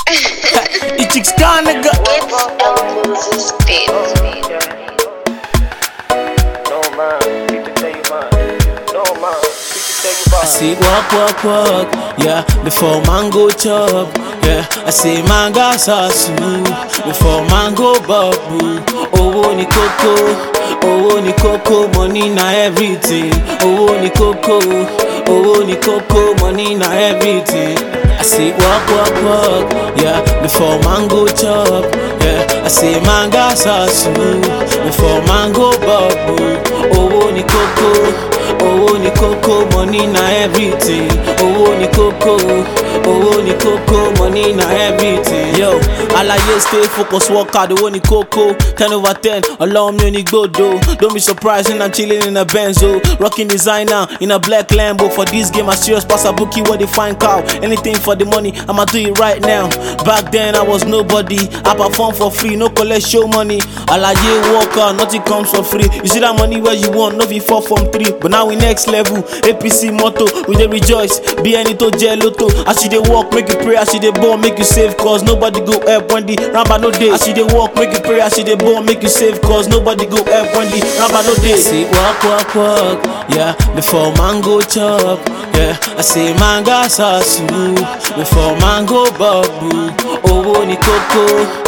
the chicks gone, nigga. It's Elvis' beat. No man, people tell you man. No man, people tell you man. I say walk, walk, walk, yeah. Before man go chop, yeah. I say man gas hustle before man go bubble. Owó ni kókó, owó ni kókó, money na everything. Owó ni kókó, owó ni kókó, money na everything. I say walk, walk, walk, yeah. Before man go chop, yeah. I say man gas hustle before man go bubble. Owó ni kókó. owó ni kókó money na everything owó ni kókó owó ni kókó money na everything. yo alaye stay focus work hard owó ni kókó ten over ten ọlọ́run mi ò ní gbòdo don't be surprised when i'm chilling in a benz o rocking designer in a black lambo for this game i serious pass abuki wey dey find cow anything for the money i'ma do it right now back then i was nobody i perform for free no collect show money alaye work hard nothing comes for free you see that money wey you want no be four from three but now we next level apc motto we dey rejoice bí ẹni tó jẹ lóto as you dey work make you pray as you dey ball make you save cause nobody go help when the ramba no dey as you dey work make you pray as you dey ball make you save cause nobody go help when the ramba no dey. I say work work work yeah before man go chop yeah I say man gas hustle before man go bubble owó ni kókó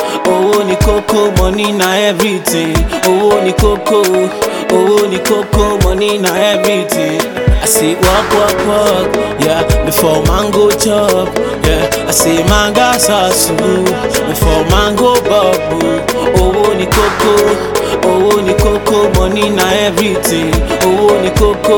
owó ni kókó money na everything owó ni kókó owó ni kókó money na everything. I say work work work yeah before man go chop yeah I say man gas hustle before man go bubble owó ni kókó owó ni kókó money na everything owó ni kókó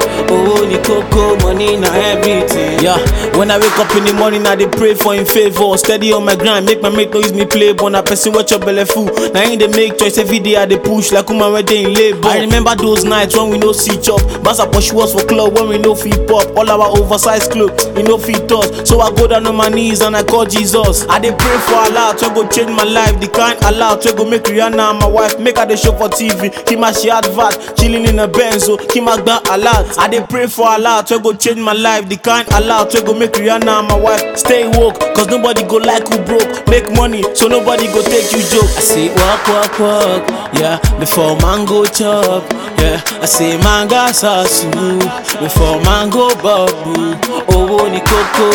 owó ni kókó money na everything. Yeah, when I wake up in the morning I dey pray for him favour steady on my grind make my mate no use me play but na person wey chop belle full na him dey make choice every day I dey push like woman wey dey in labour. I remember those nights when we no see chop Basa pursue us for club when we no fit pop all our oversized clothes e no fit us so I go down on my knees and I call Jesus. I dey pray for Allah wey go change my life the kind Allah wey go make Rihanna and my wife make her dey show for TV kima she advert chilling in a Benz o kima gba alert. I dey pray for Allah wey go change my life the kind Allah wey go make Rihanna and my wife stay woke cause nobody go like who broke make money so nobody go take you joke. I say work work work yeah before man go chop yeah I say man gas hustle before man go bubble owó ni kókó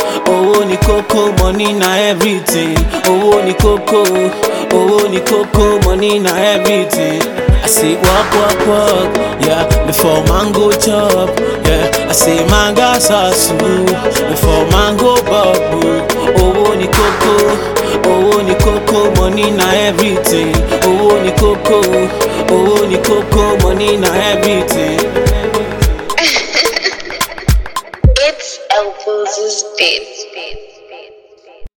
owó ni kókó money na everything owó ni kókó owó ni kókó money na everything. I say work work work yeah before man go chop yeah I say man gas hustle before man go bubble owó ni kókó owó ni kókó money na everything owó ni kókó owó ni kókó money na everything. It's Elvis' beat.